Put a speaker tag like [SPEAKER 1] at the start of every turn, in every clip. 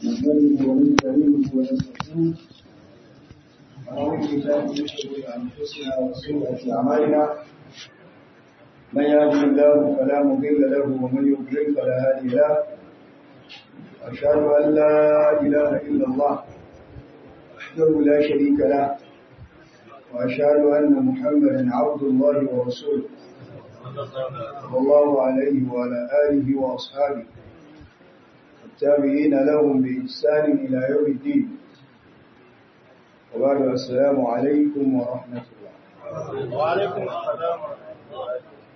[SPEAKER 1] نحمده ونستعينه ونستغفره ونعوذ بالله من شرور انفسنا وسيئات اعمالنا من يهده الله فلا مضل له ومن يضلل فلا هادي له أشهد أن لا إله إلا الله وحده لا شريك له وأشهد أن محمدا عبد الله ورسوله صلى الله عليه وعلى آله وأصحابه التابعين لهم بإحسان إلى يوم الدين وبعد السلام عليكم ورحمة الله
[SPEAKER 2] وعليكم السلام ورحمة الله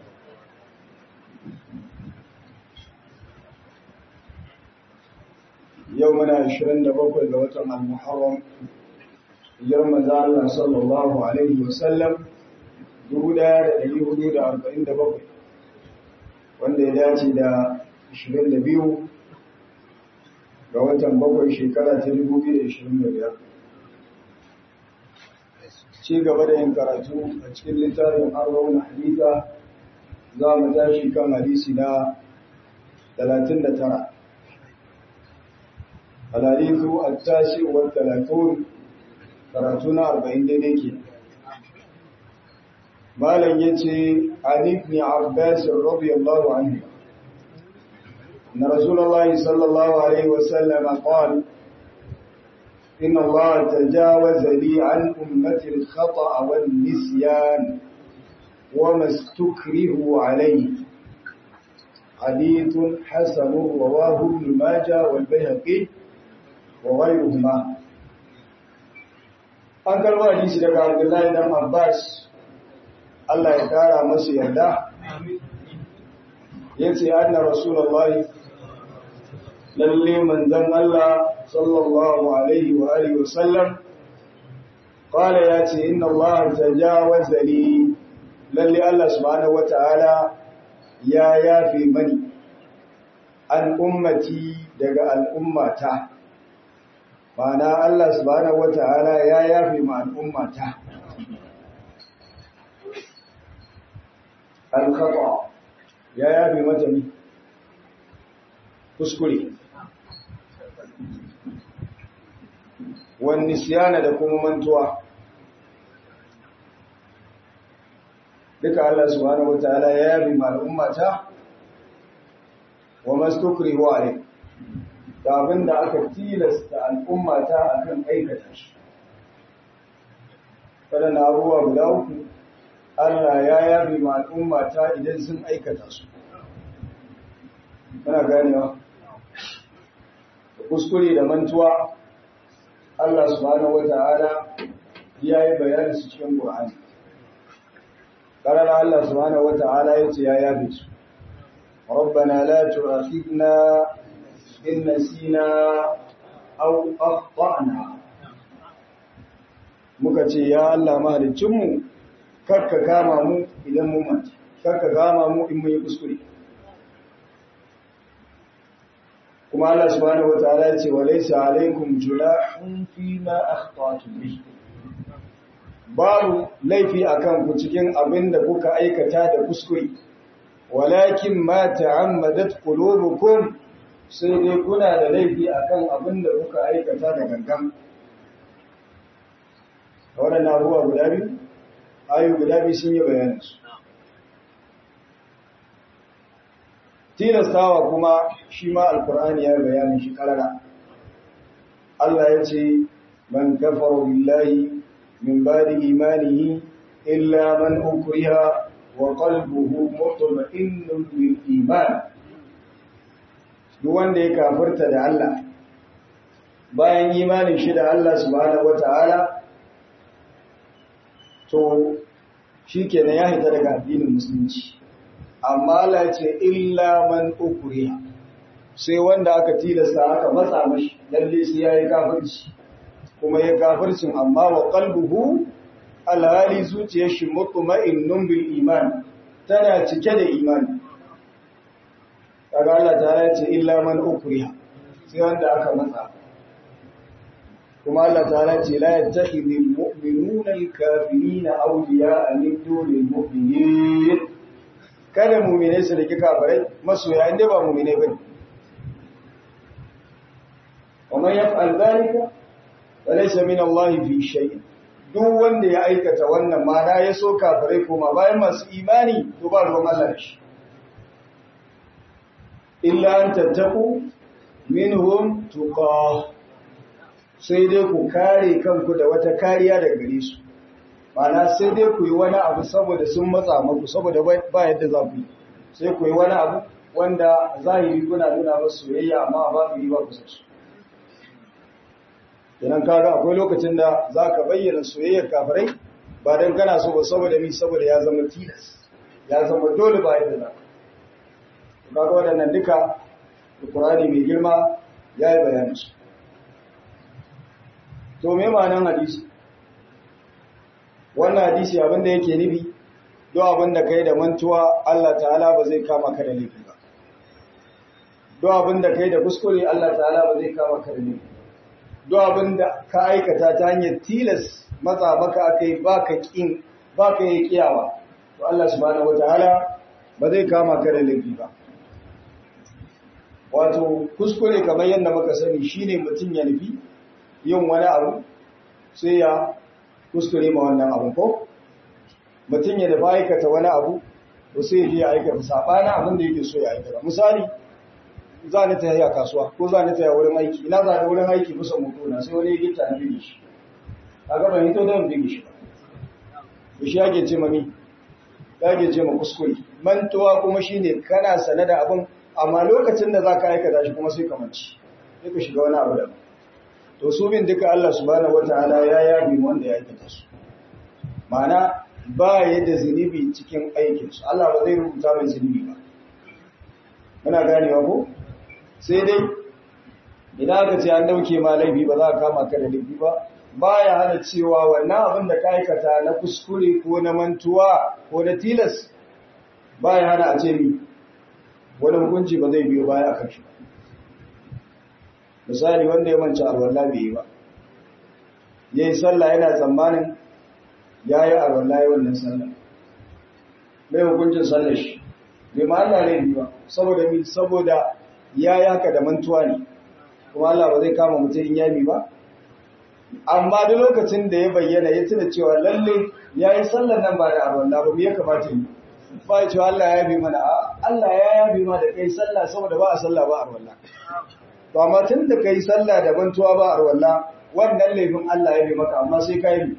[SPEAKER 1] يومنا عشرين دبقوا لوطن المحرم hijirar manzo Allah sallallahu alaihi wasallam 1447 wanda ya dace da 22 ga watan bakwai shekara ta 2025 ci gaba da yin karatu a cikin littafin arba'un haditha za mu tashi kan hadisi na 39 الحديث التاسع والثلاثون karatu na arba'in daidai ke malam ya ce an ibn abbas radiyallahu anhu na rasulullahi sallallahu alaihi wasallam qala inna allaha tajawaza li an ummati al-khata'a wan nisyan wa mastukrihu alayhi حديث حسن رواه ابن ماجه والبيهقي وغيرهما an karɓo hadisi daga Abdullahi dan Abbas Allah ya kara masa yarda yace anna Rasulullah lalle manzon Allah sallallahu alaihi wa alihi wasallam qala yace inna Allah tajawaza li lalle Allah subhanahu wataala ya yafi mani an ummati daga al'ummata Ma'ana Allah subhanahu wata'ala ya yafe ma al'ummata. Al-khata ya yafe mata ne kuskure. Wani siyana da kuma mantuwa. Duka Allah subhanahu wata'ala ya yafe ma al'ummata wa mastukri wa alaikum. da abin da aka tilasta al'ummata a kan aikata shi. Waɗanda abubuwa guda uku, Allah ya yabi ma al'ummata idan sun aikata su. Muna ganewa? Da kuskure da mantuwa, Allah subhanahu wa ta'ala ya yi bayani su cikin Ƙur'ani. Ƙarar Allah subhanahu wa ta'ala ya ce ya yabe su. ربنا لا تؤاخذنا إن نسينا أو أخطأنا muka ce ya Allah mahalicinmu karka kama mu idan mun mace karka kama mu in mun yi kuskure kuma Allah subhanahu wataala ya ce wa laysa alaykum junahun fi ma akhta'tum bi babu laifi akan ku cikin abin da kuka aikata da kuskure walakin ma ta'ammadat qulubukum sai dai kuna da laifi akan abin da kuka aikata da gangan. Waɗannan abubuwa guda biyu, ayu guda biyu sun yi bayaninsu. Tilastawa kuma shi ma Alkur'ani ya bayanin shi karara. Allah ya ce, Man kafaro billahi min badi imanihi illa man ukriha wa qalbuhu mutma'innun bil iman. duk wanda ya kafirta da Allah bayan imanin shi da Allah subhanahu wata'ala to shikenan ya hita daga addinin musulunci amma Allah ya ce illa man ukriha sai wanda aka tilasta aka matsa mashi lalle sai yayi kafirci kuma ya kafircin amma wa qalbuhu alhali zuciyar shi mutma'innun bil iman tana cike da imani kaga Allah ta ce illa man ukriha sai wanda aka matsa kuma Allah ta ce la yattakhidul mu'minuna al-kafirina awliya'a min dunil mu'minin kada mu'mine su rike kafirai masoya inda ba mu'mine bane wa ومن يفعل ذلك فليس من الله في شيء duk wanda ya aikata wannan mana ya so kafirai koma bayan masu imani to ba ruwan Allah da shi illa an tattaku minhum tuqa sai dai ku kare kanku da wata kariya daga gare su mana sai dai ku yi wani abu saboda sun matsa muku saboda ba yadda za ku yi sai ku yi wani abu wanda zahiri kuna nuna masu soyayya amma ba ku yi ba ku san su Idan kaga akwai lokacin da za ka bayyana soyayyar kafirai ba don kana so ba saboda mi saboda ya zama tilas ya zama dole ba yadda za ka kaga waɗannan duka da Qur'ani mai girma ya yi bayanin su to me ma'anan hadisi wannan hadisi abin da yake nufi do abin da kai da mantuwa Allah ta'ala ba zai kama ka da laifi ba do abin da kai da kuskure Allah ta'ala ba zai kama ka da laifi do abin da ka aikata ta hanyar tilas matsa maka akai baka kin baka yi kiyawa to Allah subhanahu wataala ba zai kama ka da laifi ba wato kuskure kamar yadda muka sani shine mutum ya nufi yin wani abu sai ya kuskure ma wannan abu ko mutum ya nufi aikata wani abu to sai ya je ya aikata sabanin abin da yake so ya aikata misali za ni ta yi a kasuwa ko za ni ta yi wurin aiki ina za ni wurin aiki kusa mutu na sai wani ya gita na bige shi a gaban hito don bige shi ba shi yake ce mami yake ce ma kuskure mantuwa kuma shine kana sane da abin amma lokacin da za ka aikata shi kuma sai ka manci sai ka shiga wani abu da to su bin duka Allah subhanahu wataala ya yabi wanda ya aikata su ma'ana ba ya da zunubi cikin aikinsu Allah ba zai rubuta mai zunubi ba muna ganewa ko sai dai idan aka ce an dauke ma laifi ba za a kama ka da laifi ba baya hana cewa wannan abin da ka aikata na kuskure ko na mantuwa ko na tilas baya hana a ce mi wani hukunci ba zai biyo baya akan shi misali wanda ya manci alwala bai yi ba yayi sallah yana tsammanin yayi alwala yayin wannan sallah mai hukuncin sallar shi bai ma Allah ne ba saboda mi saboda ya yaka da mantuwa ne kuma Allah ba zai kama mutum in yami ba amma duk lokacin da ya bayyana ya tuna cewa lalle ya yi sallar nan ba da arwallah ba ya kamata yi ba ya cewa Allah ya yabi mana Allah ya yabi ma da kai sallah saboda ba a sallah ba arwallah to amma tun da kai sallah da mantuwa ba arwallah wannan laifin Allah ya bi maka amma sai ka yi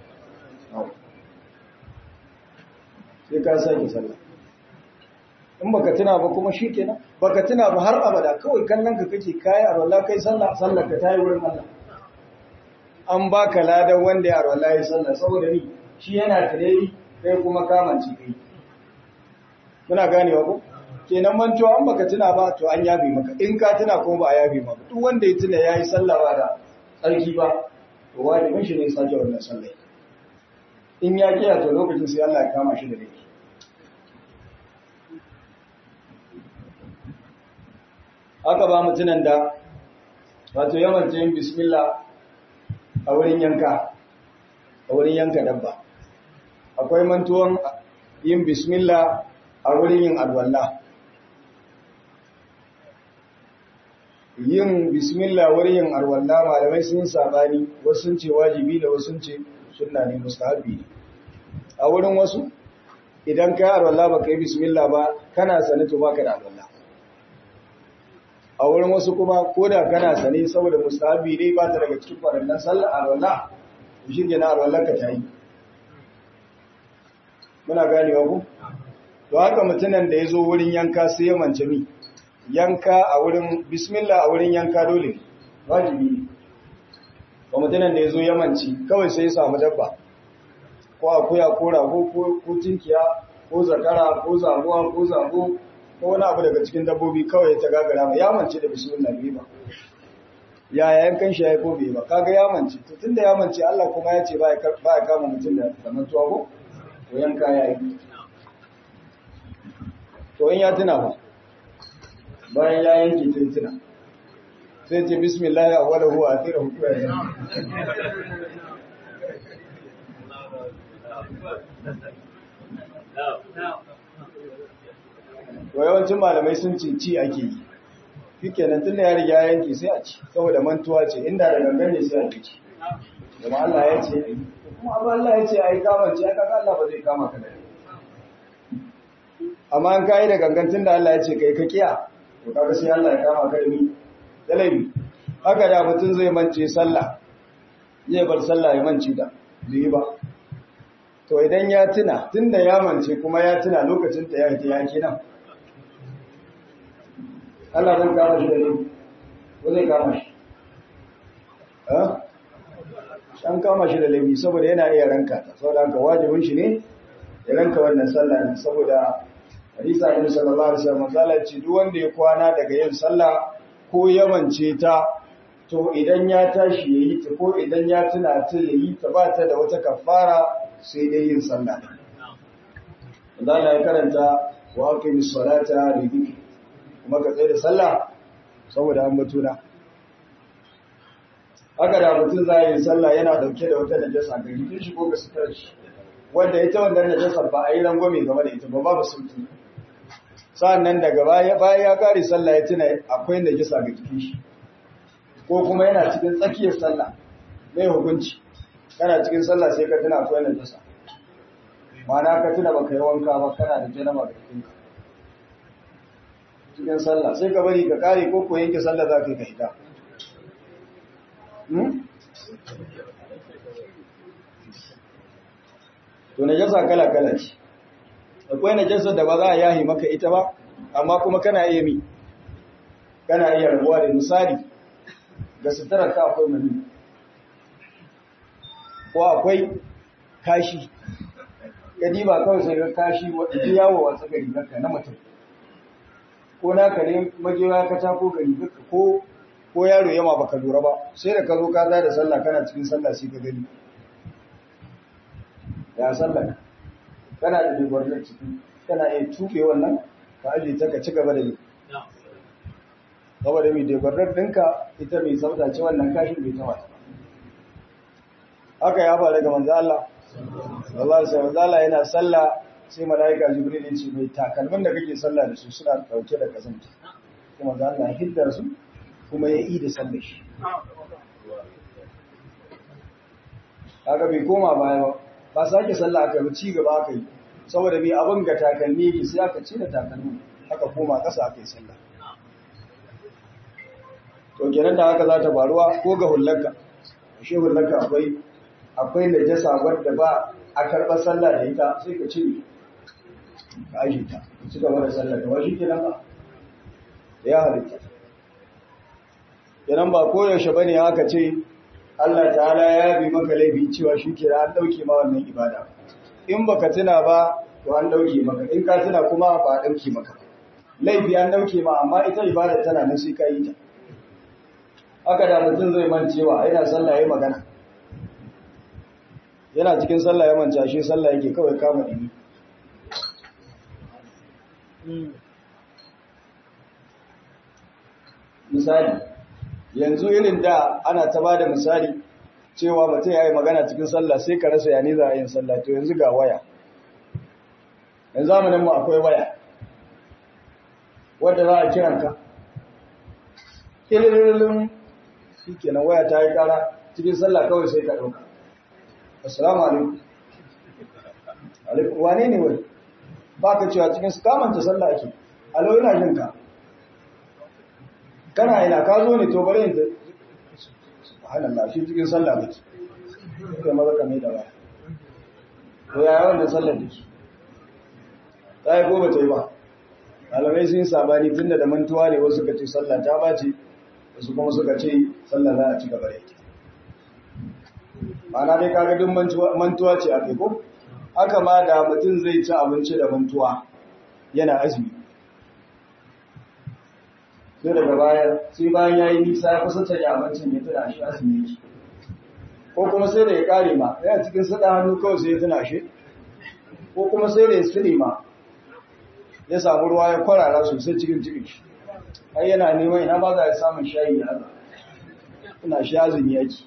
[SPEAKER 1] sai ka sake sallah in baka tuna ba kuma shikenan baka tuna ba har abada kawai kallon ka kake kai arwallah kai sallah sallar ka tayi wurin Allah an baka ladan wanda ya arwallah ya sallah saboda ni shi yana tare kai kuma kamanci kai muna ganewa ko kenan mantuwa an baka tuna ba to an yabe maka in ka tuna kuma ba a yabe maka duk wanda ya tuna yayi sallah ba da tsarki ba to wajibin shi ne sake wannan sallah in ya kiya to lokacin sai Allah ya kama shi da laifi aka ba mutunan da wato yamance yin bismillah a wurin yanka a wurin yanka dabba akwai mantuwan yin bismillah a wurin yin alwala yin bismillah wurin yin alwala malamai sun sabani wasu sun ce wajibi da wasu sun ce sunna ne mustahabi ne a wurin wasu idan ka yi alwala ba ka yi bismillah ba kana sanatu ba ka da alwala a wurin wasu kuma ko da kana sane saboda mustahabi ne ba ta daga cikin farannan sallar alwala shi ke na alwala ka ta yi muna ganewa ku to haka mutumin da ya zo wurin yanka sai ya mance mi yanka a wurin bismillah a wurin yanka dole wajibi ne ba mutumin da ya zo ya mance kawai sai ya samu dabba ko akuya ko rago ko tinkiya ko zakara ko zamuwa ko zago ko wani abu daga cikin dabbobi kawai ta gagara ba ya mance da bismillah bai ba ya yayan kan shi ya ko bai ba kaga ya mance to tunda ya mance Allah kuma ya ce ba ya kama mutum da zamantuwa ko to yanka ya yi to in ya tuna ba bayan ya yanke ta tuna sai ce bismillah ya wala huwa akhira hukuwa ya to yawancin malamai sun ce ci ake yi shikenan tun da ya riga ya yanke sai a ci saboda mantuwa ce inda da gangan ne sai a ci kuma Allah ya ce kuma Allah ya ce ai kama ce aka Allah ba zai kama ka da amma an kai da gangan tun da Allah ya ce kai ka kiya to kaga sai Allah ya kama ka da ni da laifi haka da mutum zai mance sallah zai bar sallah ya mance da zai ba to idan ya tuna tunda ya mance kuma ya tuna lokacin ta ya fita ya kenan Allah zan kama shi da laifi ko zai kama shi an kama shi da laifi saboda yana iya ranka ta saboda haka wajibin shi ne ya ranka wannan sallah ne saboda hadisa annabi sallallahu alaihi wasallam zalla ce duk wanda ya kwana daga yin sallah ko ya mance ta to idan ya tashi yayi ta ko idan ya tuna ta yayi ta ba ta da wata kafara sai dai yin sallah Allah ya karanta wa aqimis salata li dhikri kuma ka tsaye da sallah saboda an batuna haka da mutum za yi sallah yana dauke da wata najasa ga jikin shi ko ga sutar shi wanda ita wannan najasa ba a yi rangwame game da ita ba babu sulki sa'annan daga baya baya ya kare sallah ya tuna akwai najasa ga jikin shi ko kuma yana cikin tsakiyar sallah mai hukunci kana cikin sallah sai ka tuna akwai najasa ma'ana ka tuna baka yi wanka ba kana da janaba ga jikinka cikin sallah sai ka bari ka kare ko ko yanke sallah za ka yi ka hita to najasa kala kala ce akwai najasa da ba za a yahi maka ita ba amma kuma kana iya mi kana iya rabuwa da misali ga suturar ka akwai mani ko akwai kashi gadi ba kawai sai ga kashi wadda yawo a tsaka rigarka na mutum ko naka ne majewa ka ta ko gari ko ko yaro yama baka lura ba sai da ka zo ka da sallah kana cikin sallah sai ka gani ya sallah kana da dogornar ciki kana iya tuke wannan ka aje ta ka ci gaba da yi saboda mai dogornar ɗinka ita mai sauta ce wannan kashin bai ta mata haka ya faru ga manzo Allah Allah sai manzo Allah yana sallah sai malaika Jibril ya ce mai takalmin da kake sallah da su suna dauke da kazanta kuma manzo Allah hiddar su kuma ya yi da sallar shi. Haka bai koma baya ba, ba sake sallah aka yi ci gaba aka yi, saboda mai abin ga takalmi yake sai aka cire takalmi aka koma ƙasa aka yi sallah. To kenan da haka za ta faruwa ko ga hullarka, shi hullarka akwai akwai najasa wadda ba a karɓar sallah da ita sai ka cire ka ajiye ta, ka ci gaba da sallah da washi kenan ba. Ya halitta. Idan ba koyaushe ba ne haka ce, Allah ta'ala ya bi maka laifi cewa shi kira an ɗauke ma wannan ibada. In ba ka tuna ba, to an ɗauke maka, in ka tuna kuma ba a ɗauke maka. Laifi an ɗauke ma, amma ita ibada tana nan sai ka yi ta. Haka da mutum zai mancewa, yana sallah ya magana. Yana cikin sallah ya manta shi sallah yake kawai kama ɗini. Misali, yanzu irin da ana ta bada misali cewa mutum ya yi magana cikin sallah sai ka rasa yani za a yin sallah to yanzu ga waya yanzu zamanin mu akwai waya wadda za a kiran ka ilirin shi kenan waya ta yi kara cikin sallah kawai sai ka ɗauka assalamu alaikum alaikum wane ne wani ba ka cewa cikin su kamanta sallah ake alo yana jin ka kana ina ka zo ne to bari in subhanallah shi cikin sallah kake kai maza ka mai da waya to ya wannan sallar dake ta yi ko ba ta yi ba malamai sun sabani tunda da mantuwa ne wasu suka ce sallah ta bace wasu kuma suka ce sallah za a ci gaba da ita ma'ana dai kaga duk mantuwa ce a kai ko haka ma da mutum zai ci abinci da mantuwa yana azumi sai daga baya sai bayan ya yi nisa ya kusa canye abincin ya tuna shi azumi yake ko kuma sai da ya kare ma yana cikin sada hannu kawai sai ya tuna shi ko kuma sai da ya sire ma ya samu ruwa ya kwarara sosai cikin cikin shi har yana neman ina ba za a samun shayi ya haza ina shi azumi yake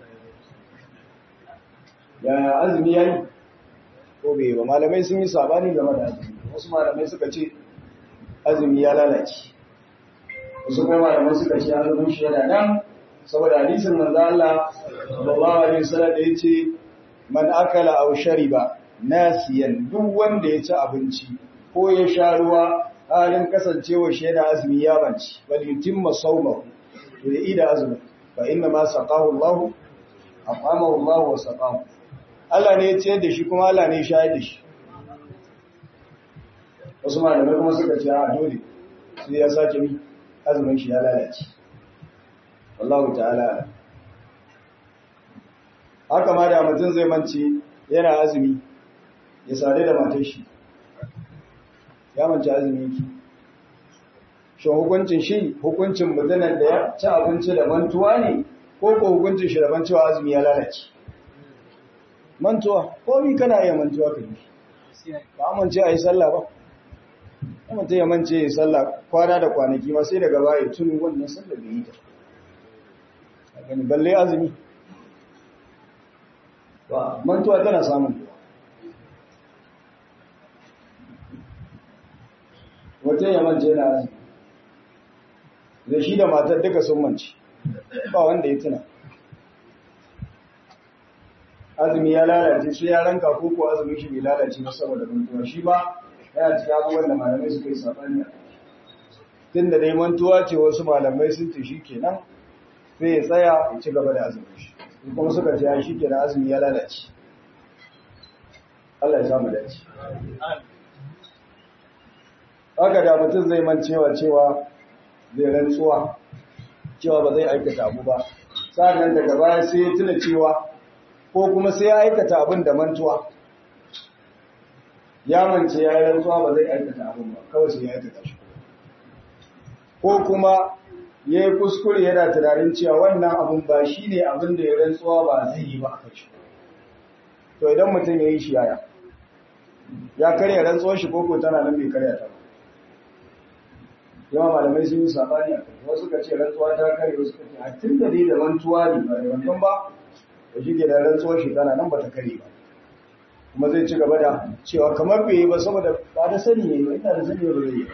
[SPEAKER 1] yaya azumi ya yi ko bai ba malamai sun yi sabani game da azumi wasu malamai suka ce azumi ya lalace wasu kuma malaman suka ce azumin shi yana nan saboda hadisin manzo Allah sallallahu alaihi wasallam da yace man akala aw shariba nasiyan duk wanda ya ci abinci ko ya sha ruwa halin kasancewa shi yana azumi ya banci bal yutimma sawmahu to ya ida azumi fa inna ma saqahu Allah aqamahu Allah wa saqahu Allah ne ya ciyar da shi kuma Allah ne ya shayar da shi wasu malamai kuma suka ce a dole sai ya sake mi azumin shi ya lalace wallahu ta'ala haka ma da mutum zai mance yana azumi ya sare da matar shi ya mance azumi yake shi hukuncin shi hukuncin mutumin da ya ci abinci da mantuwa ne ko ko hukuncin shi da cewa azumi ya lalace mantuwa ko mi kana iya mantuwa ka yi ba amince a yi sallah ba mutum ya mance ya sallah kwana da kwanaki ma sai daga baya tuni wannan sallar da yi ta a gani balle azumi ba mantuwa tana samun mutum ya mance na azumi da shi da matar duka sun mance ba wanda ya tuna azumi ya lalace sai ya ranka ko ko azumin shi bai lalace ba saboda mantuwa shi ba yana cikin abubuwan da malamai suka yi saɓani a tun da dai mantuwa ce wasu malamai sun ce shi kenan sai ya tsaya ya ci gaba da azumin shi kuma suka ce shi kenan azumi ya lalace Allah ya samu dace haka da mutum zai mancewa cewa zai rantsuwa cewa ba zai aikata abu ba sa'annan daga baya sai ya tuna cewa ko kuma sai ya aikata abin da mantuwa ya mance ya yi rantsuwa ba zai aikata abin ba kawai sai ya aikata shi ko kuma ya yi kuskure yana tunanin cewa wannan abin ba shi ne abin da ya rantsuwa ba zai yi ba a kashi to idan mutum ya yi shi yaya ya karya rantsuwar shi koko tana nan bai karya ta ba yawa malamai sun yi sabani a kai wasu ka ce rantsuwa ta karya wasu ka ce a tun da dai da rantsuwa ne ba da wannan ba da shi ke da rantsuwar shi tana nan ba ta karye ba kuma zai ci gaba da cewa kamar bai yi ba saboda ba da sani ne ba ina da sani ba zai yi ba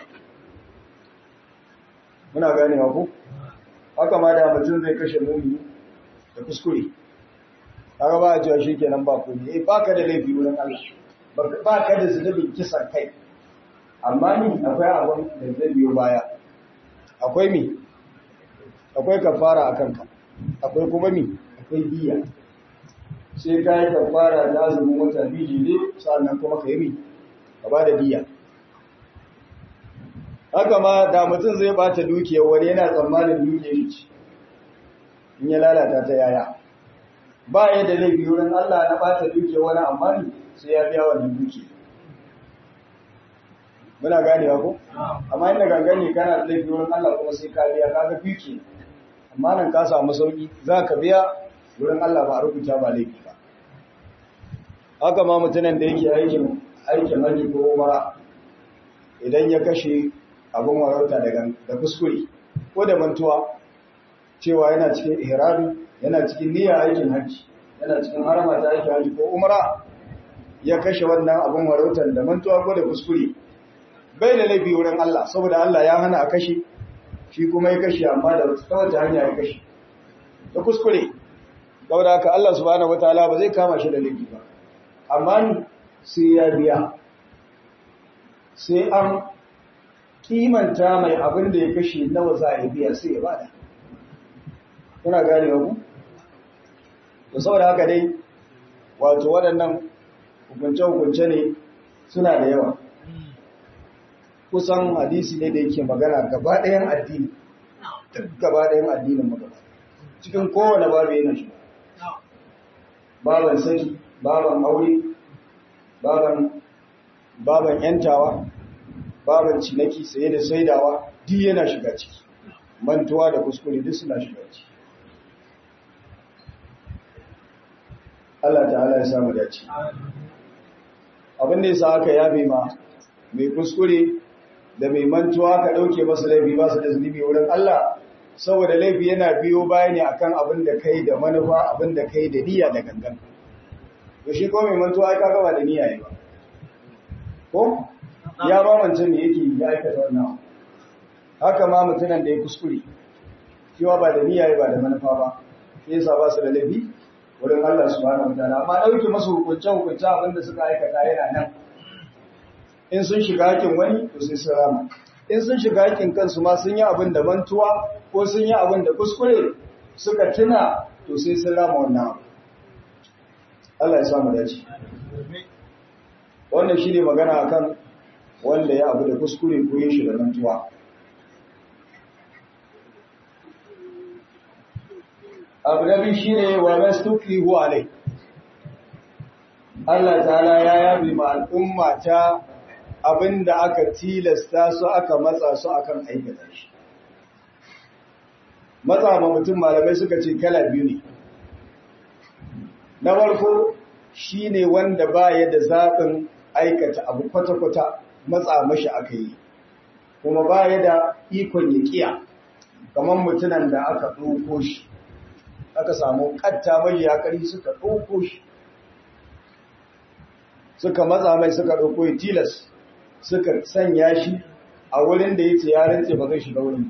[SPEAKER 1] muna gane ku haka ma da mutum zai kashe mumi da kuskure haka ba a cewa shi kenan ba komai eh ba ka da laifi wurin Allah ba ka da zunubin kisan kai amma ni akwai abin da zai biyo baya akwai mi akwai kafara a kanka akwai kuma mi akwai biya sai ka yi kafara da azumin wata biyu ne sannan kuma ka yi mi ka ba da biya haka ma da mutum zai bata dukiyar wani yana tsammanin dukiyar shi in ya lalata ta yaya ba ya da laifi wurin Allah na bata dukiyar wani amma ne sai ya biya wannan dukiyar muna ganewa ko amma inda gangane kana da laifi wurin Allah kuma sai ka biya kaga duki amma nan ka samu sauki za ka biya wurin Allah ba a rubuta ba laifi ba haka ma mutumin da yake aikin aikin haji ko umara idan ya kashe abin warauta da kuskure ko da mantuwa cewa yana cikin ihrami yana cikin niyyar aikin haji yana cikin harama ta aikin haji ko umara ya kashe wannan abin warautar da mantuwa ko da kuskure bai da laifi wurin Allah saboda Allah ya hana a kashe shi kuma ya kashe amma da ta wata hanya ya kashe da kuskure saboda haka Allah subhanahu wataala ba zai kama shi da laifi ba amma ni sai ya biya sai an kimanta mai abin da ya kashe nawa za a biya sai ya bada kuna gane ku to saboda haka dai wato waɗannan hukunce-hukunce ne suna da yawa kusan hadisi ne da yake magana gaba ɗayan addini duk gaba ɗayan addinin magana cikin kowane babu yana shi baban saki baban aure baban baban yantawa baban cinaki saye da saidawa duk yana shiga ciki mantuwa da kuskure duk suna shiga ciki Allah ta'ala ya samu dace abin da yasa aka yabe ma mai kuskure da mai mantuwa ka ɗauke masa laifi ba su da zunubi wurin Allah saboda laifi yana biyo baya ne akan abin da kai da manufa abin da kai da niyya da gangan to shi ko mai mantuwa ka gaba da niyya ne ba ko ya ba wancan ne yake ya aikata wannan haka ma mutunan da ya kuskure cewa ba da niyya ba da manufa ba sai yasa ba su da laifi wurin Allah subhanahu wataala amma dauke masu hukunce hukunce abinda suka aikata yana nan in sun shiga hakin wani to sai su rama in sun shiga hakin kansu ma sun yi abin da mantuwa ko sun yi abin da kuskure suka tuna to sai sun rama wannan Allah ya samu dace wannan shine magana akan wanda ya abu da kuskure ko yin shi da mantuwa abu na biyu shine wa mastukrihu alai Allah ta'ala ya yabi ma al'umma ta abinda aka tilasta su aka matsa su akan aikata shi matsa ma mutum malamai suka ce kala biyu ne na farko shine wanda baya da zaɓin aikata abu kwata-kwata matsa mashi aka yi kuma baya da ikon ya kiya kamar mutunan da aka ɗauko shi aka samu ƙatta mai yakari suka ɗauko shi suka matsa mai suka ɗauko ya tilas suka sanya shi a wurin da ya ce ya rantse ba zai shiga wurin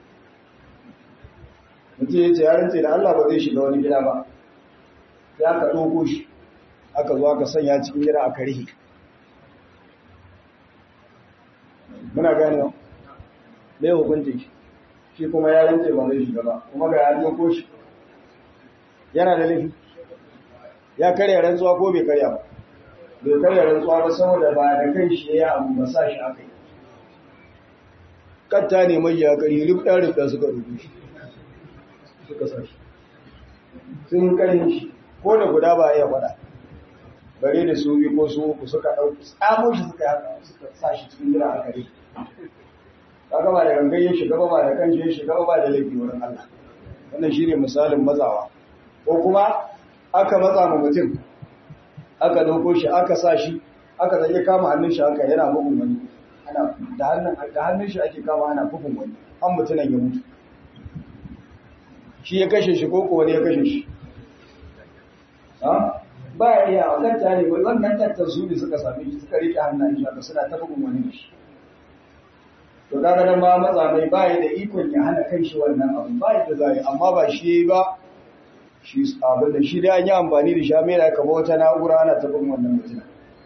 [SPEAKER 1] mutum ya ce ya rantse da Allah ba zai shiga wani gida ba sai aka ɗauko shi aka zo aka sanya cikin gida aka rihe muna gane mai hukunci shi shi kuma ya rantse ba zai shiga ba kuma ga ya ɗauko shi yana da laifi ya karya rantsuwa ko bai karya ba bai karya rantsuwa ba saboda ba da kai shi ya abu ba sa shi aka yi katta ne mai ya kari rubda rubda suka rubu shi suka sa shi sun karin shi ko da guda ba iya faɗa bare da su biyu ko su uku suka ɗauki tsamo shi suka yaka suka sa shi cikin jira a kare kaga ba da gangan ya shiga ba da kan shi ya shiga ba da laifi wurin Allah wannan shine misalin mazawa ko kuma aka matsa ma mutum aka dauko shi aka sa shi aka zai kama hannun shi haka yana bugun wani ana da hannun da hannun shi ake kama ana bugun wani an mutunan ya mutu shi ya kashe shi ko wani ya kashe shi ha ba ya iya wannan tare wannan tattar su ne suka same shi suka rike hannun shi haka suna ta bugun wani da shi to kaga nan ma matsa mai ba da ikon ya hana kai shi wannan abu ba da zai amma ba shi ba shi abin da shi dai an yi amfani da shamela kamar wata na'ura ana tabin wannan mutum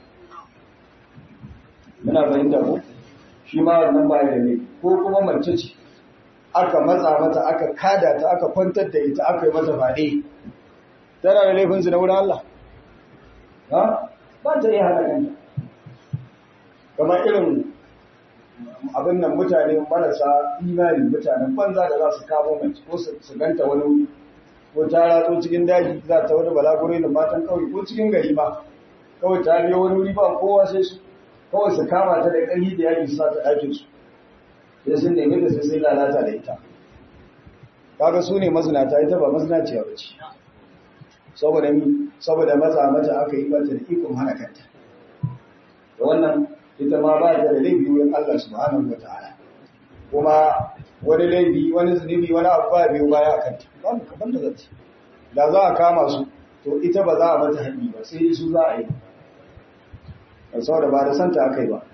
[SPEAKER 1] muna fahimta ko shi ma wannan ba da ne ko kuma mace ce aka matsa mata aka kada ta aka kwantar da ita aka yi mata faɗe tana da laifin su na wurin Allah ha ba ta yi hana kanta kamar irin abin nan mutane marasa imani mutanen banza da za su kamo mace ko su ganta wani wuri ko ta ratso cikin daji za ta wani balaguro da matan kawai ko cikin gari ba kawai ta biyo wani wuri ba kowa sai su kawai su kama ta da ƙarfi da yaƙi su sa ta ɗakin su sai sun nemi da sai sai lalata da ita kaga su ne mazinata ita ba mazinaciya ba ce saboda mi saboda matsa mata aka yi mata da ikon hana kanta da wannan ita ma ba ta da laifi wurin Allah subhanahu wa ta'ala kuma wani laifi wani zunubi wani abu ba biyu baya a kanta ba mu kaban da zance da za a kama su to ita ba za a mata hanyi ba sai su za a yi ba saboda ba da santa aka yi ba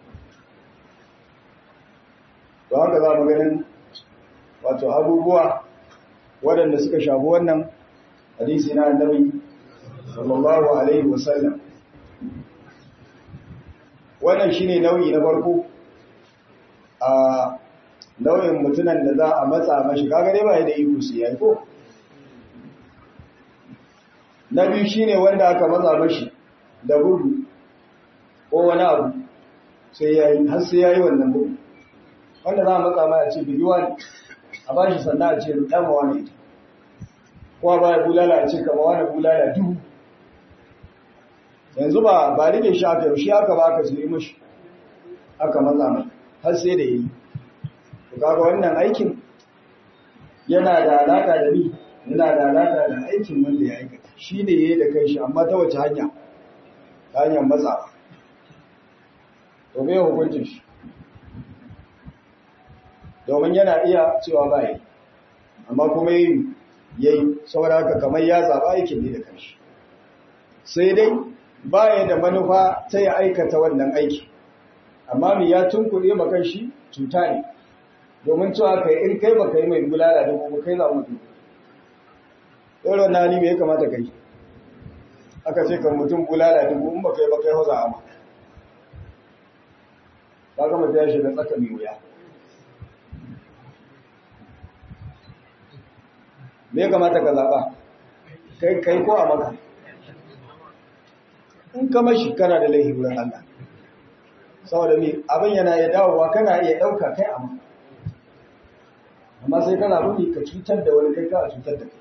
[SPEAKER 1] don haka za mu ganin wato abubuwa waɗanda suka shafi wannan hadisi na annabi sallallahu alaihi wasallam wannan shine nau'i na farko a nau'in mutunan da za a matsa mashi kaga dai ba da iko su yayi ko na biyu shine wanda aka matsa mashi da gudu ko wani abu sai yayi har sai yayi wannan gudu wanda za a matsa mai a ce biyuwa ne a ba shi sannan a ce dama wani ita kowa ba ya bulala a ce kama wani bulala duhu yanzu ba ba rike shi aka shi aka ba aka sai mashi aka matsa mai har sai da yi to kaga wannan aikin yana da alaka da ni yana da alaka da aikin wanda ya aikata shi ne yayi da kai shi amma ta wace hanya ta hanyar matsa to me hukuncin shi domin yana iya cewa ba yi amma kuma yi yayi saboda haka kamar ya zaba aikin ne da kanshi sai dai baya da manufa ta ya aikata wannan aiki amma mai ya tunkuɗe makan shi cuta ne domin cewa kai in kai baka yi mai bulala da kuma kai za mutu ɗaurin na hali me ya kamata kai aka ce kan mutum bulala dubu in baka yi baka yi hauza ama ba gama ta shi da tsaka mai wuya me ya kamata ka zaɓa kai kai ko a maka in ka mashi kana da laihi wurin Allah saboda me abin yana ya dawowa kana iya ɗauka kai a maka amma sai kana rubi ka cutar da wani kai ka cutar da kai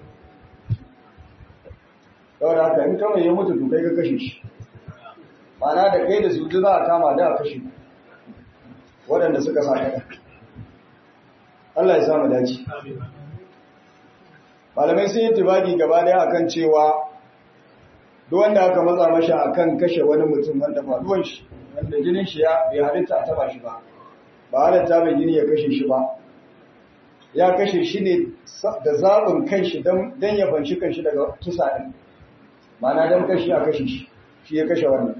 [SPEAKER 1] saboda haka in kama ya mutu to kai ka kashe shi ma'ana da kai da su za a kama da a kashe waɗanda suka sa kaɗa Allah ya samu dace malamai sun yi tibadi gaba daya akan cewa duk wanda aka matsa masha akan kashe wani mutum wanda faduwan shi wanda jinin shi ya bai halitta a taba shi ba ba halitta mai jini ya kashe shi ba ya kashe shi ne da zaɓin kanshi don ya fanshi kanshi daga kisa ɗin mana don kashi a kashe shi shi ya kashe wannan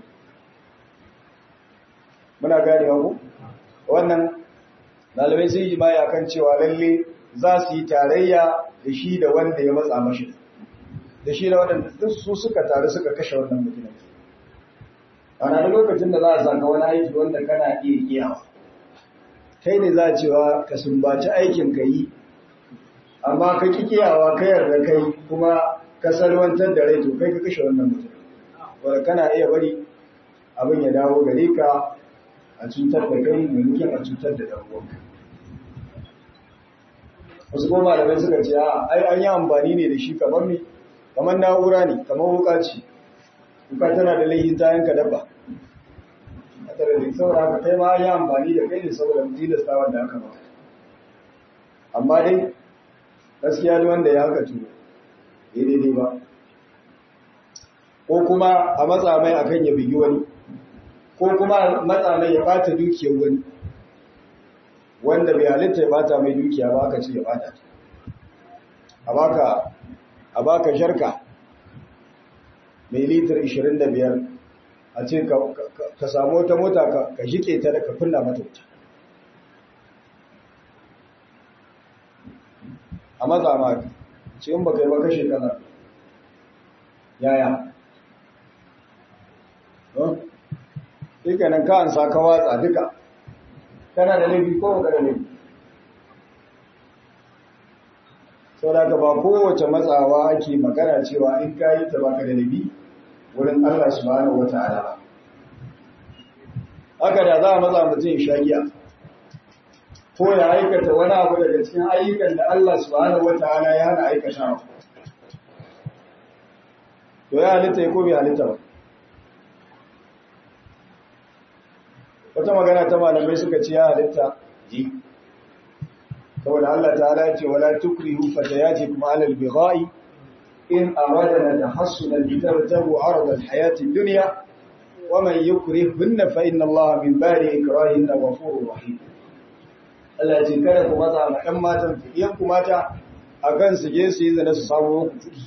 [SPEAKER 1] muna ganewa ku wannan malamai sun yi jimaya kan cewa lalle za su yi tarayya da shi da wanda ya matsa mashi da shi da waɗanda duk su suka taru suka kashe wannan mutumin ana da lokacin da za a saka wani aiki wanda kana iya iyawa kai ne za a cewa ka sumbaci aikin ka yi amma ka ki kiyawa ka yarda kai kuma ka salwantar da rai to kai ka kashe wannan mutum wanda kana iya bari abin ya dawo gare ka a cutar da kai maimakon a cutar da ɗan uwanka wasu kuma malamai suka ce a ai an yi amfani ne da shi kamar me kamar na'ura ne kamar wuka ce wuka tana da laihin ta yanka dabba a tare da saboda haka kai ma an yi amfani da kai ne saboda tilasta wanda aka ba amma dai gaskiya da wanda ya haka tuno ya daidai ba ko kuma a matsa mai akan ya bigi wani ko kuma matsa mai ya bata dukiyar wani wanda bai halitta ya bata mai dukiya ba aka ce ya bata a baka a baka sharka mai litar 25 a ce ka samu wata mota ka jike ta da ka kunna mata wuta a matsa ma ce in baka yi ba kashe kana yaya sai kenan ka an sa ka watsa duka kana da laifi ko ba da laifi sau da ba kowace matsawa ake magana cewa in ka yi ta baka da laifi wurin Allah subhanahu wa ta'ala ba haka da za a matsa mutum shagiya ko ya aikata wani abu daga cikin ayyukan da Allah subhanahu wa ta'ala ya hana aikata to ya halitta ya ko bai halitta ba wata magana ta malamai suka ce ya halitta ji saboda Allah ta'ala ya ce wala tukrihu fatayatikum ala al-bigha'i in aradna tahassunan litabtagu arada al-hayati ad-dunya wa man yukrihunna fa inna Allah min ba'di ikrahihinna ghafurur rahim Allah ce kada ku matsa ma ɗan matan fiye ku mata a kan su je su yi zane su samu kuɗi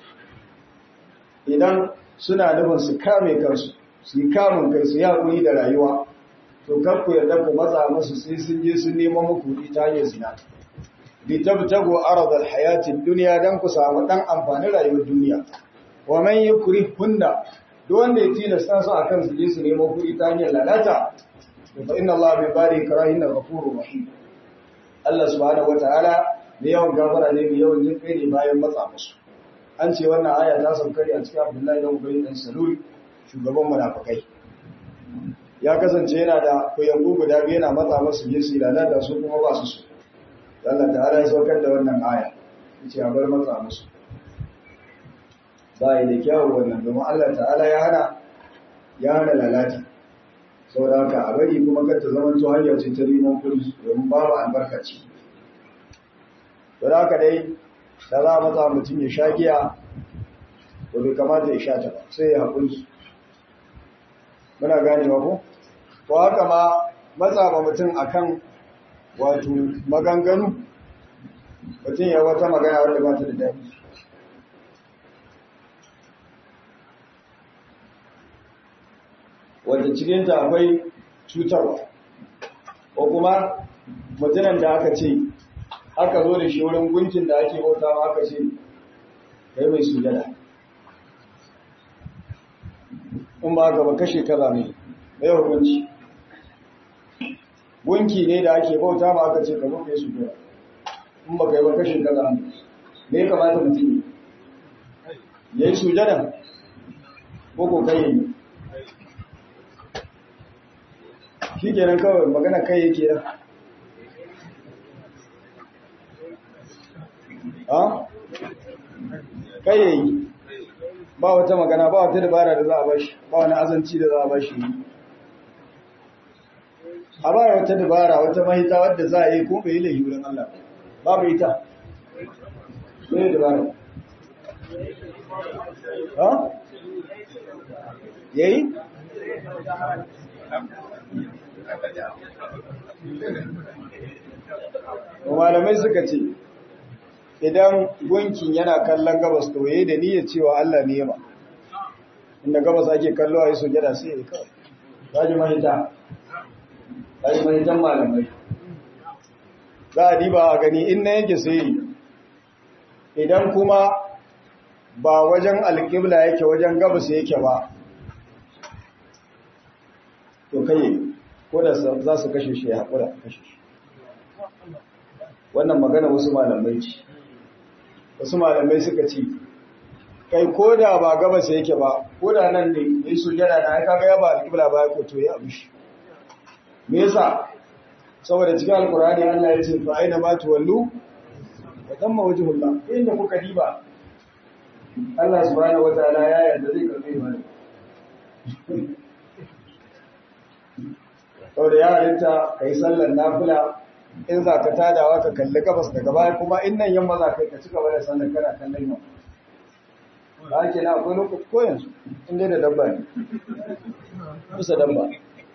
[SPEAKER 1] idan suna nufin su kame kansu su yi kamun kai su yi haƙuri da rayuwa to kar ku yarda ku matsa musu sai sun je sun nemo muku kuɗi ta hanyar zina bi tabtagu aradal hayatin duniya dan ku samu dan amfanin rayuwar duniya wa man yukrihunna duk wanda ya tilasta su akan su je su nemo kuɗi ta hanyar lalata to fa inna Allah bi bari karahinna ghafurur rahim Allah subhanahu wataala mai yawan gafara ne mai yawan jin kai ne bayan matsa musu an ce wannan aya ta saukari a cikin Abdullahi dan Ubay dan Salul shugaban munafikai ya kasance yana da kuyangu guda biyu yana matsa masu je su lalata su kuma ba su su Allah ta'ala ya saukar da wannan aya yace a bar matsa musu ba yi da kyawu wannan domin Allah ta'ala ya hana ya hana lalata saboda haka a bari kuma kar ta zama to hanyar ce ta neman kuɗi domin babu albarkaci to da haka dai da za a matsa mutum ya sha giya to bai kamata ya sha ta ba sai ya haƙuri muna gane ko to haka ma matsa ba mutum akan wato maganganu mutum ya wata magana wanda ba ta da daɗi wanda cikinta akwai cutarwa ko kuma mutumin da aka ce aka zo da shi wurin gunkin da ake bauta ma aka ce kai mai sujada in ba gaba kashe kaza ne mai hukunci gunki ne da ake bauta ma aka ce ka zo kai sujada in ba kai ba kashe kaza ne me ya kamata mutum ya yi sujada ko ko kai yi shi kenan kawai magana kai yake da ha kai yayi ba wata magana ba wata dabara da za a bashi ba wani azanci da za a bashi a ba wata dabara wata mahita wadda za a yi ko bai lahi wurin Allah babu ita sai dabara ha yayi malamai suka ce idan gunkin yana kallon gabas to yayi da niyyar cewa Allah ne ma inda gabas ake kallo a yi sujada sai ya kawai zaji mahita zaji mahitan malamai za a diba a gani in na yake sai idan kuma ba wajen alƙibla yake wajen gabas yake ba to kai ko da za su kashe shi ya haƙura kashe shi wannan magana wasu malamai ce wasu malamai suka ce kai ko da ba gabas yake ba ko da nan ne ya yi sujada na aika ga ya ba alƙibla ba ya koto ya abu shi me yasa saboda cikin alkurani Allah ya ce fa aina ma tuwallu wa tamma wajhullah inda kuka diba Allah subhanahu wataala ya yarda zai karbe mana saboda ya halitta kai sallar nafila in za ka tadawa ka kalli gabas daga baya kuma in nan yamma za ka yi ka ci gaba da sallar kana kallon yamma ba ake na akwai lokaci ko yanzu in dai da dabba ne kusa dabba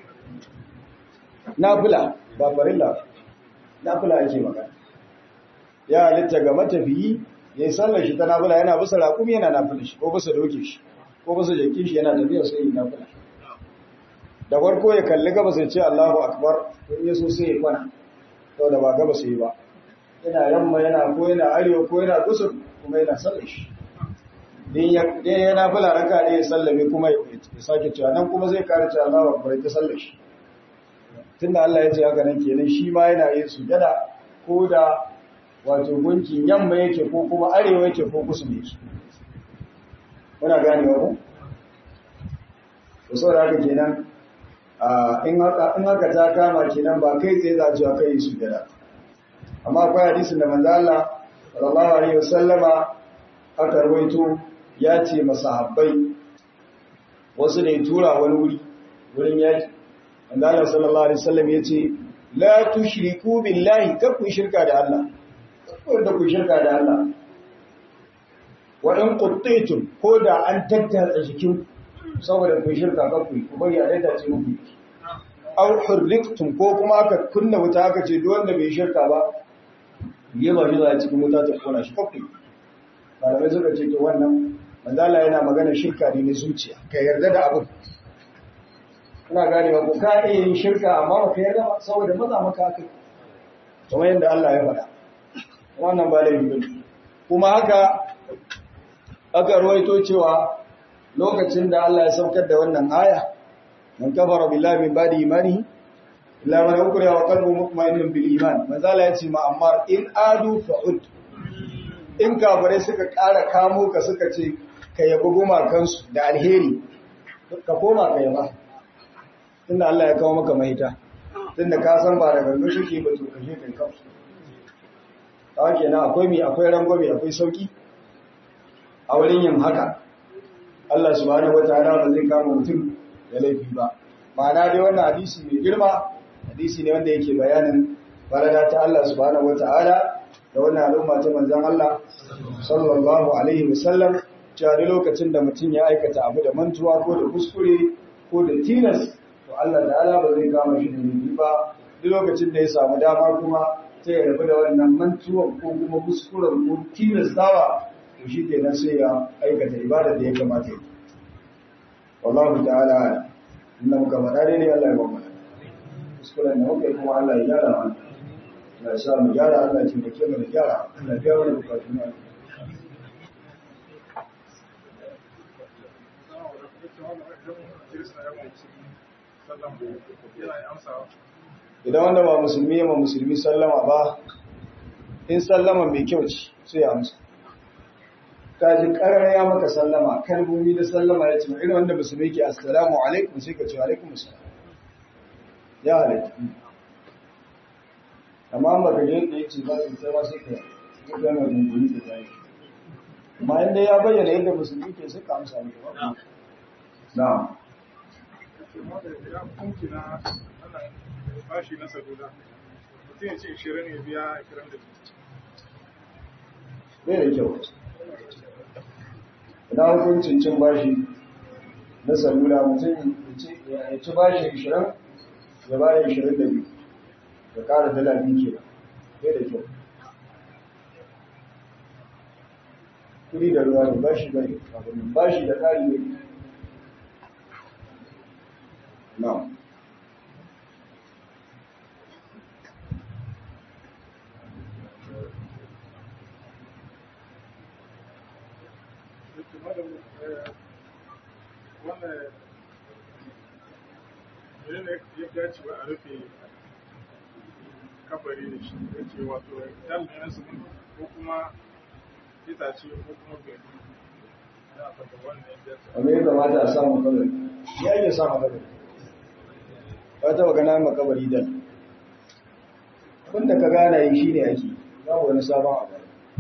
[SPEAKER 1] nafila ba farilla nafila ake magana ya halitta ga matafiyi ya yi sallar shi ta nafila yana bisa raƙumi yana nafila shi ko bisa doke shi ko bisa jakin shi yana tafiya sai yi nafila da farko ya kalli gaba sai ce Allahu akbar in yaso sai ya kwana saboda ba gaba sai ba yana yamma yana ko yana arewa ko yana kusur kuma yana sallar shi din ya yana fula raka ne ya sallame kuma ya sake cewa nan kuma zai kare cewa Allahu akbar ta sallar shi tunda Allah ya ce haka nan kenan shi ma yana yin sujada ko da wato gunkin yamma yake ko kuma arewa yake ko kusur yake muna ganewa ko to saboda haka kenan in haka ta kama kenan ba kai tsaye za a cewa kai su gada amma akwai hadisin da manzo Allah sallallahu alaihi wasallama aka rawaito ya ce masahabbai wasu ne tura wani wuri wurin yaki manzo Allah sallallahu alaihi wasallam ya ce la tushriku billahi kar ku shirka da Allah kar da ku shirka da Allah wa in quttitum ko da an tattara jikin saboda ku shirka kar ku ku bari a daita ce muku aw hurriqtum ko kuma aka kunna wuta aka ce duk wanda bai shirka ba yi ba shi za cikin wuta ta kona shi kafi malamai suka ce to wannan manzala yana magana shirka ne na zuciya ka yarda da abin ina gane ba ku ka iya yin shirka amma ba ka yarda ba saboda maza maka aka kamar yadda Allah ya faɗa wannan ba laifi ba kuma haka aka ruwaito cewa lokacin da Allah ya saukar da wannan aya man kafara billahi min ba'di imani illa man ukriha wa qalbuhu mutma'innun bil iman manzala yace ma amma in adu fa'ud in kafare suka ƙara kamo ka suka ce ka yabi gumakansu da alheri ka koma ka yaba tunda Allah ya kawo maka mahita tunda ka san ba da gangan shi ba to kashe kai kansu kawai kenan akwai mi akwai rangwame akwai sauki a wurin yin haka Allah subhanahu wataala ba zai kama mutum da laifi ba ma'ana dai wannan hadisi mai girma hadisi ne wanda yake bayanin farada ta Allah subhanahu wataala da wannan al'umma ta manzon Allah sallallahu alaihi wasallam cewa duk lokacin da mutum ya aikata abu da mantuwa ko da kuskure ko da tilas to Allah ta'ala ba zai kama shi da laifi ba duk lokacin da ya samu dama kuma sai ya rabu da wannan mantuwa ko kuma kuskuren ko tilastawa to shi kenan sai ya aikata ibada da ya kamata yi wallahu ta'ala inna muka faɗa ne Allah ya ba mu kuskuren da muke kuma Allah ya gyara mana Allah ya sa mu gyara Allah ya taimake mu da gyara Allah ya biya mana bukatun mu idan wanda ba musulmi ya ma musulmi sallama ba in sallama mai kyau ce sai ya amsa ka ji karar ya maka sallama kalmomi da sallama ya ce irin wanda musulmi ke assalamu alaikum sai ka ce alaikum assalam ya halatta amma an baka je da ya ce ba su sai ma sai ka yi gana gungumi da zai amma inda ya bayyana yadda musulmi ke suka amsa maka ba na'am
[SPEAKER 2] bashi na salula mutum ya ce 20 ya biya 20
[SPEAKER 1] bai da kyau ina hukuncin cin bashi na salula mutum ya ci bashi 20 ya bada 22 ya kara dala biyu ke bai da kyau kudi da ruwa ne bashi bai bashi da kari ne na'am
[SPEAKER 2] ya dace ba a rufe kafari da shi ya ce wato dalilin su ko kuma itace ko kuma gari za a fata wannan ya dace
[SPEAKER 1] amma ya kamata a samu kabari ya iya samu kabari ba ta magana ma kabari dan abinda ka gana yi shi ne ake babu wani sabon abu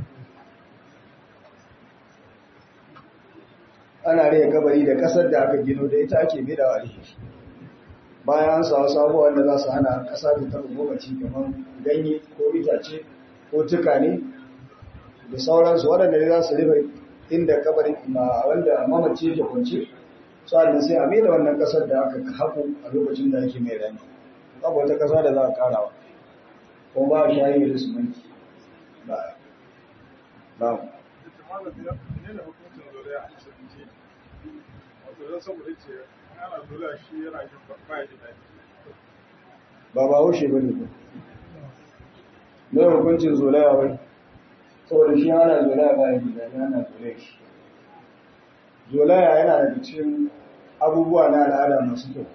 [SPEAKER 1] ana rage kabari da kasar da aka gino da ita ake bidawa da shi bayan an samu sabuwa wanda za su hana kasa ta taɓa gobaci kamar ganye ko itace ko tukane da sauransu waɗanda ne za su rufe inda kabarin ma wanda mamaci yake kwance sa'adun sai a mai da wannan kasar da aka haƙo a lokacin da ake mai rani babu wata kasa da za a karawa ko ba a shayi da sumanki ba ba
[SPEAKER 2] ita ma da ne da hukuncin zuriya a musulunci wato don saboda ce ana zuriya shi yana jin ba ya ji daɗi
[SPEAKER 1] ba ba haushe ba ne mai hukuncin zolaya wai saboda shi ana zolaya ba ya gida ne ana zolaya shi zolaya yana daga cikin abubuwa na al'ada masu kyau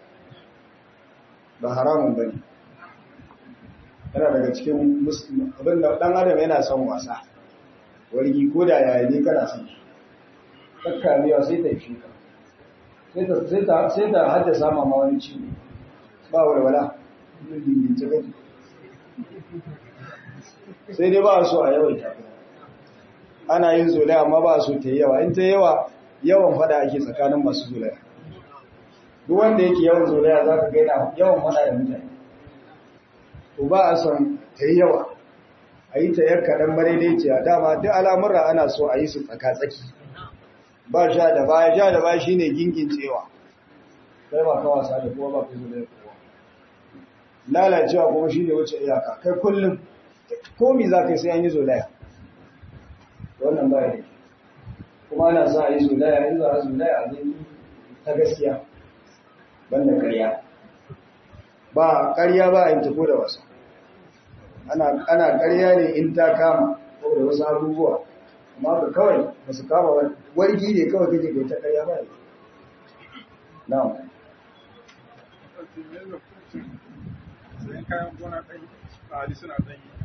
[SPEAKER 1] ba haramun ba ne yana daga cikin abin da ɗan adam yana son wasa wargi ko da yaya ne kana son shi kakkamewa sai ta yi shi ka sai ta haddasa ma wani ciwo ba walwala sai dai ba so a yawaita ana yin zolaya amma ba so ta yi yawa in ta yi yawa yawan fada ake tsakanin masu zolaya duk wanda yake yawan zolaya za ka gaina yawan fada da mutane to ba a son ta yi yawa a yi ta yar kaɗan madaidaiciya dama duk al'amurra ana so a yi su tsaka-tsaki ba sha da baya sha da baya shine gingin tsewa kai ba ka wasa da kuma ba ka zolaya kowa lalacewa kuma shi ne wuce iyaka kai kullum komi za ka yi sai an yi zolaya wannan ba ne kuma ana sa a yi zolaya in za a zolaya a zai ta gaskiya banda karya ba karya ba a yi tafi da wasa ana karya ne in ta kama ko da wasu abubuwa amma ka kawai ba su kama wani wargi ne kawai kake kai ta karya ba ne na'am
[SPEAKER 2] sai kayan gona ɗan tsari suna ɗan yi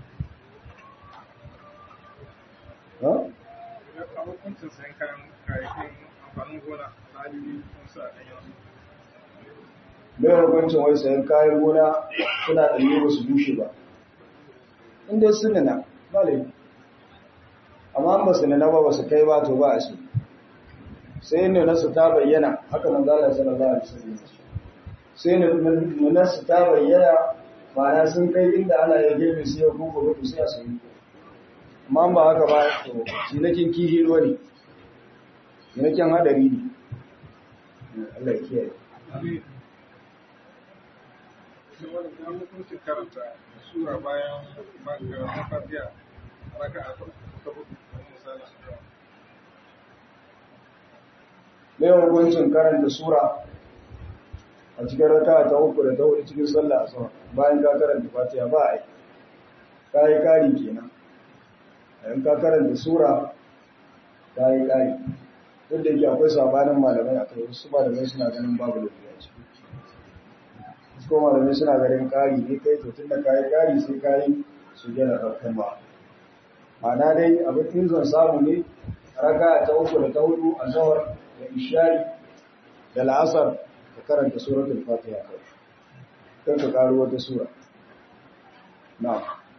[SPEAKER 2] ya kawo hukuncin sayan kayan kayayyakin amfanin gona tsari sun sa ɗan yi
[SPEAKER 1] mai hukuncin wai sayan kayan gona suna ɗanye ba su bushe ba inda su nuna ba laifi amma ba su nuna ba ba su kai ba to ba a su sai nuna su ta bayyana haka manzala sallallahu alaihi wasallam sai nuna su ta bayyana ma'ana sun kai inda ana ya girbe su yau kuma gobe sai a sayi amma ba haka ba to cinakin kihi ruwa ne cinakin hadari ne Allah ya kiyaye
[SPEAKER 2] sai wani ya hukuncin karanta sura bayan karatun fatiha raka a ta hudu misali
[SPEAKER 1] mai hukuncin karanta sura a cikin raka ta uku da ta hudu cikin sallah a sama bayan ka karanta fatiha ba a yi ka yi ƙari kenan in ka karanta sura ka yi ƙari duk da yake akwai sabanin malamai a kai wasu malamai suna ganin babu lafiya ce ko malamai suna ganin ƙari ne kai to tun da ka yi ƙari sai ka yi su gina ɗaukan ba ma'ana dai abin in zan samu ne raka ta uku da ta hudu a zawar da ishari da la'asar ka karanta suratul fatiha kai kan ka karo wata sura na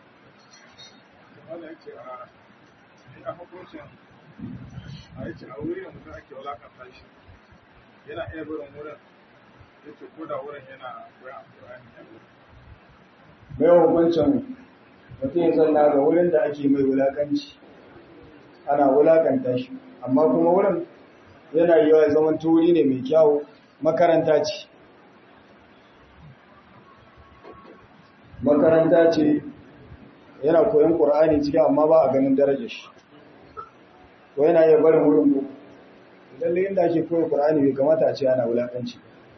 [SPEAKER 2] wanda yake a a hukuncin a yake a wurin mutum ake walakanta shi yana iya barin wurin yake ko da wurin yana koyan alƙur'ani ne
[SPEAKER 1] mai hukuncin mutum ya zanna ga wurin da ake mai wulakanci ana wulakanta shi amma kuma wurin yana yi ya zama turi ne mai kyawu makaranta ce makaranta ce yana koyon ƙur'ani ciki amma ba a ganin darajar shi ko yana iya barin wurin ko lalle inda ake koyon ƙur'ani bai kamata a ce ana wulakanci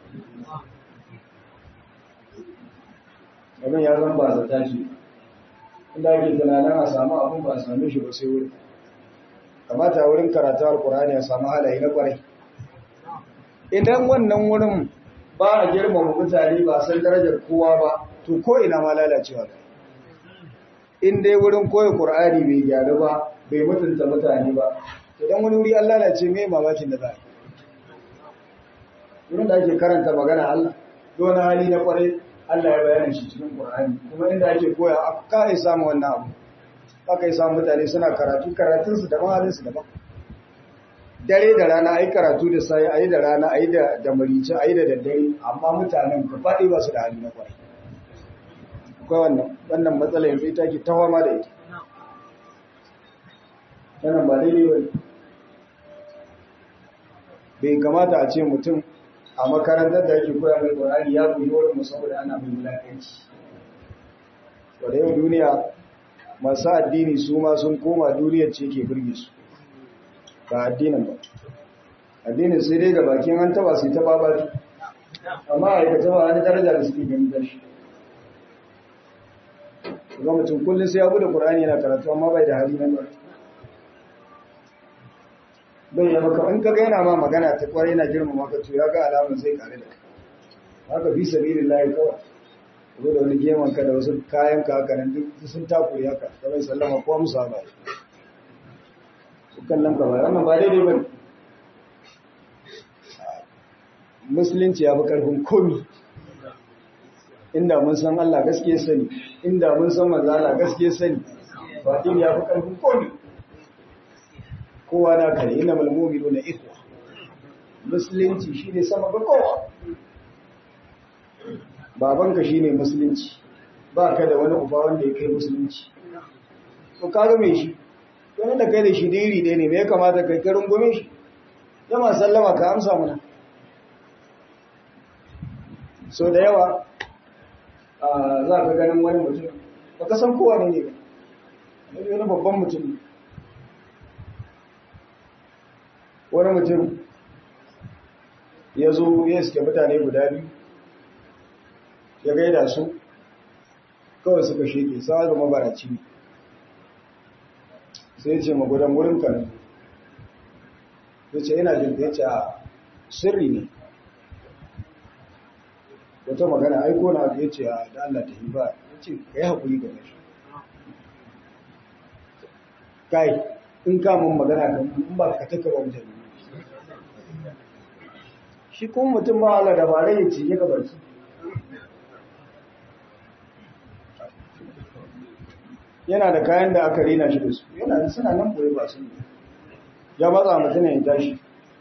[SPEAKER 1] abin ya zan ba zata ce inda ake tunanin a samu abin ba a same shi ba sai wurin kamata a wurin karatu alkurani a samu halaye na kwarai idan wannan wurin ba a girmama mutane ba san darajar kowa ba to ko ina ma lalacewa kai in dai wurin koyi qur'ani bai gyaru ba bai mutunta mutane ba idan wani wuri an lalace mai mamakin da za a yi wurin da ake karanta magana Allah don hali na kwarai Allah ya bayyana shi cikin Qur'ani kuma inda ake koya aka yi samu wannan abu aka yi samu mutane suna karatu karatunsu daban halinsu daban dare da rana ayi karatu da sai ayi da rana ayi da da marice ayi da daddare amma mutanen ka fadi ba su da hali na kwarai akwai wannan wannan matsala yanzu ita ke tawama da ita wannan ba daidai ba bai kamata a ce mutum a makarantar da ake koya mai Qur'ani ya buyi wurin saboda ana mai wulakanci wadda yau duniya masu addini su ma sun koma duniyar ce ke birge su ba addinin ba addinin sai dai ga bakin an taba sai ta babatu amma a aikata ba wani daraja da suke gani da shi ga mutum kullum sai ya bude Qur'ani yana karatu amma bai da hali nan ba bai ya maka in kaga yana ma magana ta kwarai yana girmama ka to ya ga alamun zai kare da kai haka fi sabilillahi kawai ko da wani geman ka da wasu kayan ka haka nan duk sun takure haka kamar sallama ko musa ba su kallon ka ba wannan ba daidai bane musulunci ya fi karfin komi inda mun san Allah gaskiya sani inda mun san manzo Allah gaskiya sani ba din ya fi karfin komi kowa na kare ina malmumiru na ikhwa musulunci shine sama ga kowa babanka shine musulunci ba ka da wani uba wanda ya kai musulunci to ka ga me shi wani da kai da shi diri ɗaya ne me ya kamata kai ka rungume shi yama sallama ka amsa mana so da yawa za ka ganin wani mutum ba ka san kowa ne ne ba wani babban mutum ne wani mutum ya zo ya suke mutane guda biyu ya gaida su kawai suka sheke sa zama baraci sai ce magudan wurin kan ya ce yana jin ya ce a sirri ne wata magana aiko na ya ce a da Allah ta yi ba ya ce ka yi haƙuri game shi kai in kamun magana kan in ba ka taka ba mutane shi kuma mutum ba Allah da bare ya ce ya gabarci yana da kayan da aka rina shi da su yana da suna nan boye ba su ne ya matsa mutum ya tashi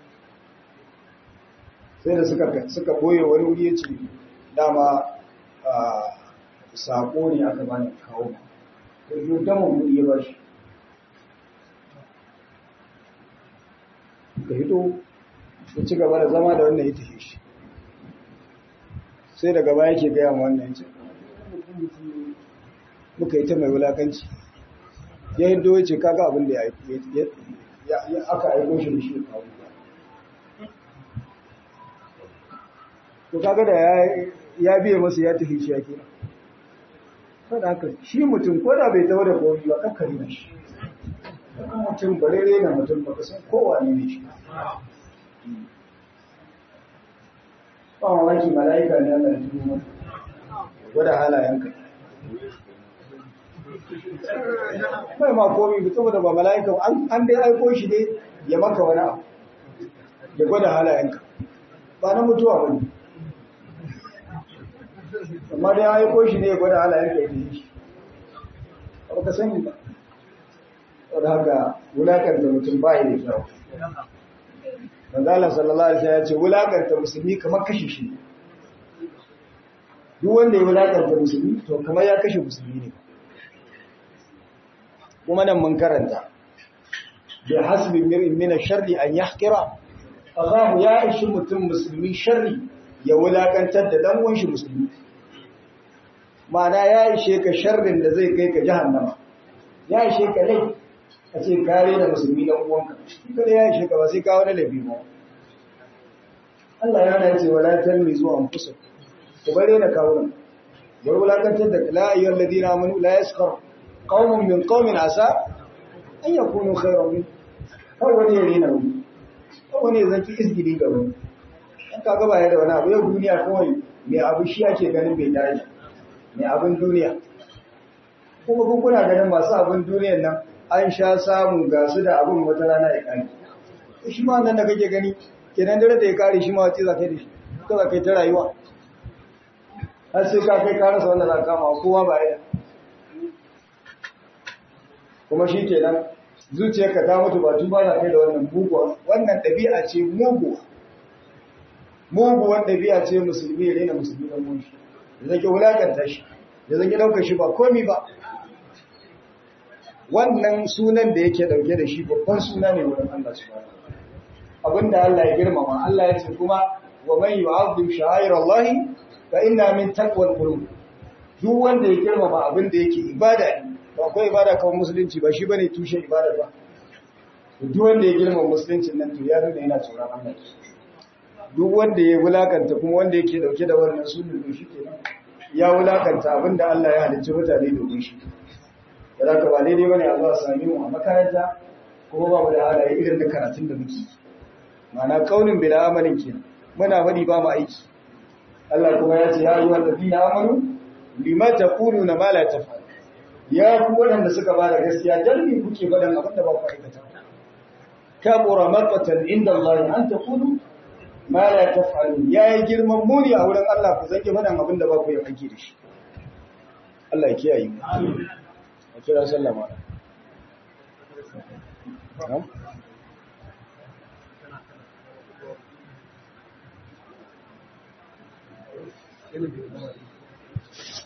[SPEAKER 1] sai da suka suka boye wani wuri ya ce dama sako ne aka bani kawo da yi dama wuri ya ba shi da hito ya ci gaba da zama da wannan ya tafi shi sai daga baya ke gaya wannan ce muka yi ta mai wulakanci ya yi doye ce kaga abin da ya aka aiko shi da shi kawo to kaga da ya biye masa ya tafi shi ya kira kada haka shi mutum ko da bai tawo da komi ba kakkari na shi kuma mutum bare rena mutum ba san kowa ne ne shi ba mamaki mala'ika ne Allah ya tuno maka gwada halayenka bai ma komi ba saboda ba mala'ika an dai aiko shi ne ya maka wani abu ya gwada halayenka ba na mutuwa ba ne amma dai aiko shi ne ya gwada halayenka ya tafi shi ba ka sani ba wadda haka wulakanta mutum ba da kyau manzala sallallahu alaihi wasallam ya ce wulakanta musulmi kamar kashe shi duk wanda ya wulakanta musulmi to kamar ya kashe musulmi ne kuma nan mun karanta bi hasbi mir'in min ash-sharri an yahqira Allah ya ishi mutum musulmi sharri ya wulakantar da dan uwan shi musulmi ma'ana ya ishe ka sharrin da zai kai ka jahannama ya ishe ka lai a ce kare da musulmi dan uwanka kada ya ishe ka ba sai ka wani labi ba Allah ya na ce wala talmizu anfusakum ku bare na kawo bar wulakantar da la ayyuhal ladina amanu la yaskhar qaumun min qaumin asa an yakunu khayran min kar wani ya rena wani kar wani ya zanci izgili ga wani an ka gaba ya da wani abu yau duniya kawai mai abu shi ake ganin bai daraja mai abin duniya kuma kun kuna ganin masu abin duniyan nan an sha samu ga su da abin wata rana ya kare shi ma nan da kake gani kenan dare da ya kare shi ma wace za kai da shi ka za kai ta rayuwa har sai ka kai ka rasa wanda za ka kama kowa ba ya kuma shi kenan zuciyarka ta mutu ba tuba za kai da wannan muguwa wannan ɗabi'a ce muguwa muguwan ɗabi'a ce musulmi ya rena musulmi ɗan mun shi da zaki wulakanta shi da zaki ɗaukar shi ba komi ba wannan sunan da yake ɗauke da shi babban suna ne wurin Allah subhanahu abinda Allah ya girmama Allah ya ce kuma wa man yu'azzim sha'air Allah fa inna min taqwal qulub duk wanda ya girmama abinda yake ibada ne ba akwai ibada kawai musulunci ba shi bane tushen ibada ba duk wanda ya girmama musuluncin nan to ya nuna yana tsoron Allah duk wanda ya wulakanta kuma wanda yake dauke da wannan sunan to shi kenan ya wulakanta abinda Allah ya halicci mutane domin shi da haka ba daidai bane a zuwa sami mu a makaranta kuma ba mu da halaye irin da karatun da muke ma'ana kaunin bila amalin kenan muna bari ba mu aiki Allah kuma ya ce ya yi wanda fi amanu lima taquluna ma la taf'al ya ku waɗanda suka ba da gaskiya dan me kuke faɗan abin da ba ku aikata kabura maqatan inda Allah an taqulu ma la taf'alun ya yi girman muni a wurin Allah ku zanki faɗan abin da ba ku yi aiki da shi Allah ya kiyaye mu amin a kira sallama Thank you.